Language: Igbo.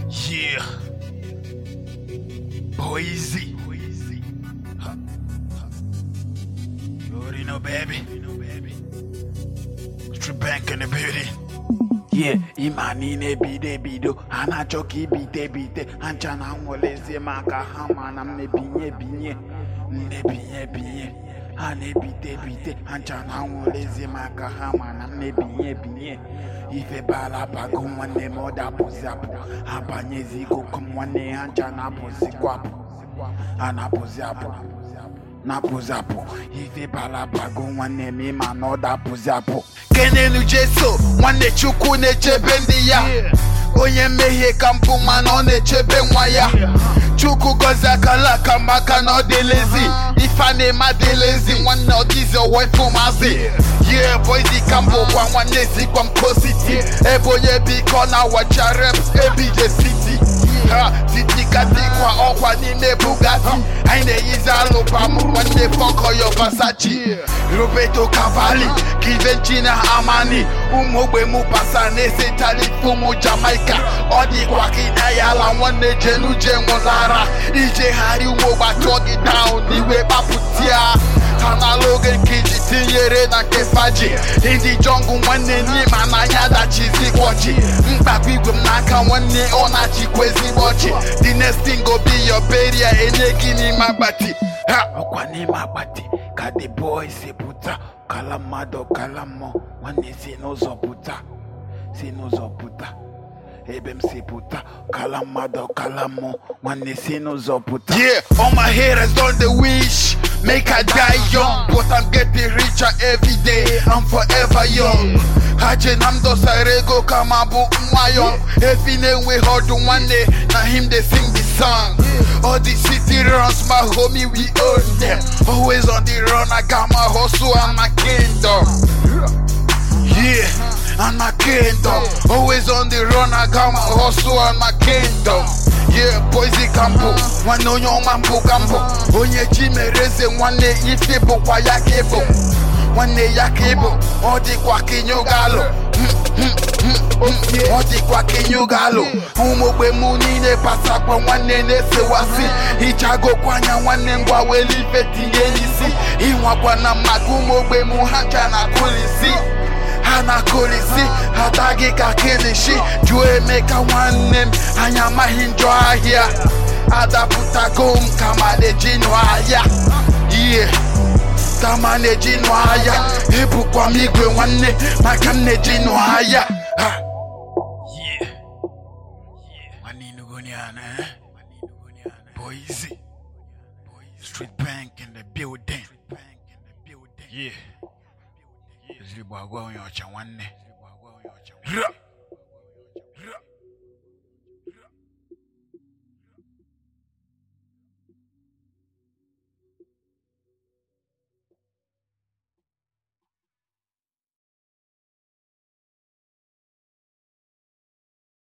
Yeah. Boise. Huh. Huh. You already know, baby. Street bank in the building. Yeah, ịma niile ebido ebido ha na-achọ ka ibite ebite ha ncha na nwelezie maka ha ma na m na-ebinye ebinye na-ebinye ebinye ha na-ebite ebite ha ncha na nwelezie maka ha ma na m na-ebinye ebinye ife bara bago nwanne m ọ dapụzi apụ ha banyezi ikuku m nwanne ha ncha na-apụzikwa apụ ha na-apụzi apụ na-apụzi apụ ife bara bago nwanne m ịma na ọ dapụzi apụ kenelu jeso nwanne chukwu na-echebe ndị ya onye mmehie ka mpụ mana ọ na-echebe nwa ya chukwu gọzie akala aka maka na ọ dịlezi ife a na-eme adịlezi nwanne ọ dịzi ọwa ife ụmụazị ye boizi ka mbụ kwa nwanne zikwa m kositi ebe onye biko na wacha reps ebije city ha titikadikwa ọkwa n'ime bugatti anyị na-eyizi alụbam nwanne fọkọyo basachi roberto cavalli kivenchi na amani ụmụ ogbe mụ pasa na-esetali ụmụ jamaica ọ dịkwa ka ịna ya ala nwanne jenuje nwụlara ijegharị ụmụ ogbe achọ gị down n'iwe kpapụtia ha n'ala oge nke iji tinyere na nke faji ndị jọngụ nwanne n'ime n'anya dachizi ọchị mkpakọ igwe m n'aka nwanne ọ na-achịkwa ezigbo ọchị the next thing go be your burial enye gị n'ime akpati ha ọkwa n'ime akpati ka the boy si pụta kala mmadụ kala mmụọ nwanne si n'ụzọ pụta si n'ụzọ pụta ebe m si pụta kala mmadụ kala mmụọ nwanne si n'ụzọ pụta yeah all my haters don dey wish make i die young but i'm getting richer every day i'm forever young ha che na m dosara ego kama bụ nwa young efi na-enweghị ọdụ nwanne na him dey sing the song all the city runs my homie we own them always on the run i got my hustle and my kingdom Yeah, and my kingdom. Always on the run, I got my hustle and my kingdom. Yeah, Boise Campo, nwanne onye ọma mbụ ka mbụ onye chi mere eze nwanne ife bụkwa ya ka ịbụ nwanne ya ka ịbụ ọ dịkwa ka ịnyụgalụ ọ dịkwa ka ịnyụgalụ ụmụ ogbe mụ niile pasakwa nwanne na-esewasị hichagokwa anya nwanne ngwa weli ife tinye n'isi ịnwakwa na maka ụmụ ogbe mụ ha cha na kulisi ha na-akụrisi ataghị ka kilishi jụọ emeka nwanne m anya amaghị njọ ahịa adapụtago m ka ma na-eji nụ ahịa ihe ka ma na-eji nụ ahịa ebukwa m igwe nwanne maka m na-eji nụ ahịa ha nwanne inugoniana Boise Street Bank in the building yeah ezigbo agwa onye ọcha nwanne Ra!